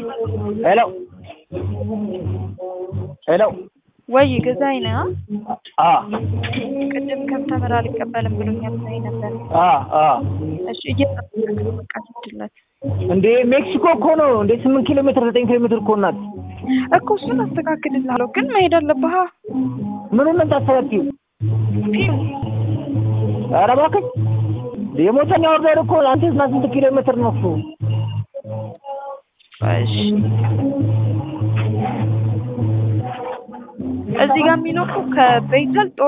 ሄሎ ሄሎ ወይ ገዛኸኝ ነህ? አ ቅድም ከብተምር አልቀበልም ብሎኛል ብለኸኝ ነበር። አ አ እሺ እየጠበቅክ ነው። በቃ ስድለት እንዴ ሜክሲኮ እኮ ነው እንዴ ስምንት ኪሎ ሜትር ዘጠኝ ኪሎ ሜትር እኮ ናት። እኮ እሱን አስተካክልልሃለሁ፣ ግን መሄድ አለብህ። ምኑን ነው የምታስተካክዪው? ኧረ እባክሽ የሞተኛ ወርደር እኮ አንተ እና ስንት ኪሎ ሜትር ነው እሱ? እሺ እዚህ ጋር የሚኖሩ ከቤተል